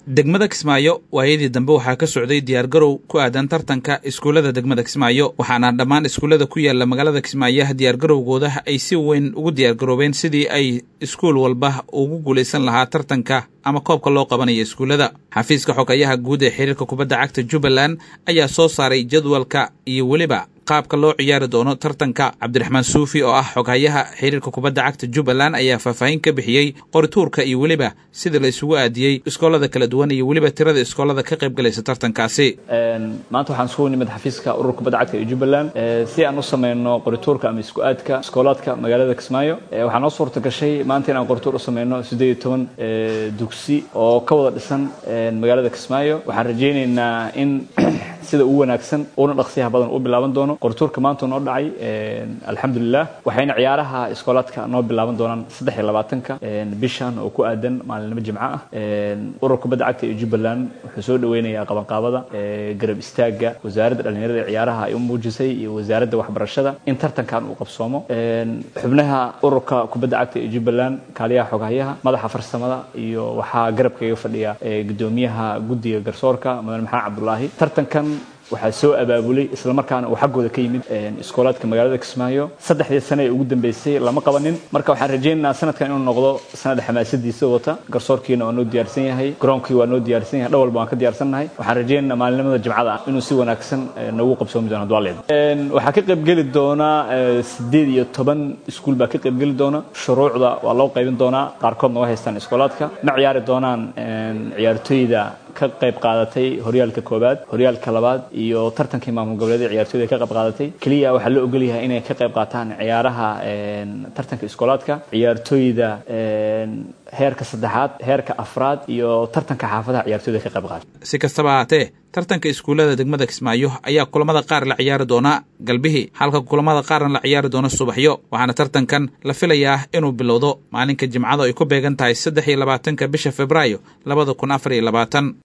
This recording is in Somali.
degmada kismaayo waayadii dambe waxaa ka socday diyaargarow ku aadan tartanka iskuullada degmada kismaayo waxaana dhammaan iskuullada ku yaala magaalada kismaayo diyaargarowgooda ay si weyn ugu diyaargaroobeen sidii ay iskuul walba ugu guulaysan lahaa tartanka ama koobka loo qabanayo iskuullada xafiiska xogayaha guud ee xiriirka kubadda cagta jubbaland ayaa soo saaray jadwalka iyo weliba qaabka loo ciyaari doono tartanka cabdiraxmaan suufi oo ah xoghayaha xiriirka kubadda cagta jubbaland ayaa faahfaahin ka bixiyey qorituurka iyo weliba sida la isugu aadiyey iskoolada kala duwan iyo weliba tirada iskoolada ka qayb galaysa tartankaasi maanta waxaan isugu nimid xafiiska ururka kubadda cagta ee jubbaland si aan u sameyno qorituurka ama isku aadka iskoolaadka magaalada kismaayo waxaa noo suurta gashay maanta inaan qorituur u sameyno siddeed iyo toban dugsi oo ka wada dhisan magaalada kismaayo waxaan rajaynaynaa in sida ugu wanaagsan uuna dhaqsiyaha badan u bilaaban doono qorituurka maanta noo dhacay alxamdulilah waxayna ciyaaraha iskoolaadka noo bilaaban doonaan saddex iyo labaatanka bishan oo ku aadan maalinimo jimco ah ururka kubadda cagta ee jubbaland wuxuu soo dhaweynayaa qabanqaabada garab istaaga wasaaradda dhallinyarada ee ciyaaraha ay u muujisay iyo wasaaradda waxbarashada in tartankan uu qabsoomo xubnaha ururka kubadda cagta ee jubbaland kaaliyaha xoghayaha madaxa farsamada iyo waxaa garabkaiga fadhiya gudoomiyaha guddiga garsoorka mudane maxamed cabdulaahi tartankan waxaa soo abaabulay islamarkaana uu xaggooda ka yimid iskoolaadka magaalada kismaayo saddexdii sane ee ugu dambeysay lama qabanin marka waxaan rajaynaynaa sanadkan inuu noqdo sanada xamaasadiisa wata garsoorkiina waa noo diyaarsan yahay garoonkii waa noo diyaarsan yahay dhan walba waan ka diyaarsannahay waxaan rajaynaynaa maalinimada jimcada ah inuu si wanaagsan noogu qabsoomi doono dualeed waxaa ka qaybgeli doona sideed iyo toban iskuul baa ka qaybgeli doona shuruucda waa loo qaybin doonaa qaarkoodna waa haystaan iskoolaadka ma ciyaari doonaan ciyaartooyda ka qayb qaadatay horyaalka koobaad horyaalka labaad iyo tartankii maamul goboleed ciyaartooyda ka qayb qaadatay keliya waxaa la ogol yahay inay ka qayb qaataan ciyaaraha tartanka iskoolaadka ciyaartooyda heerka saddexaad heerka afraad iyo tartanka xaafadaha ciyaartooyda ka qayb qaata si kastaba haatee tartanka iskuullada degmada kismaayo ayaa kulamada qaar la ciyaari doonaa galbihii halka kulamada qaarna la ciyaari doono subaxyo waxaana tartankan la filayaa inuu bilowdo maalinka jimcada ay ku beegan tahay saddex iyo labaatanka bisha februaayo labada kun afar iyo labaatan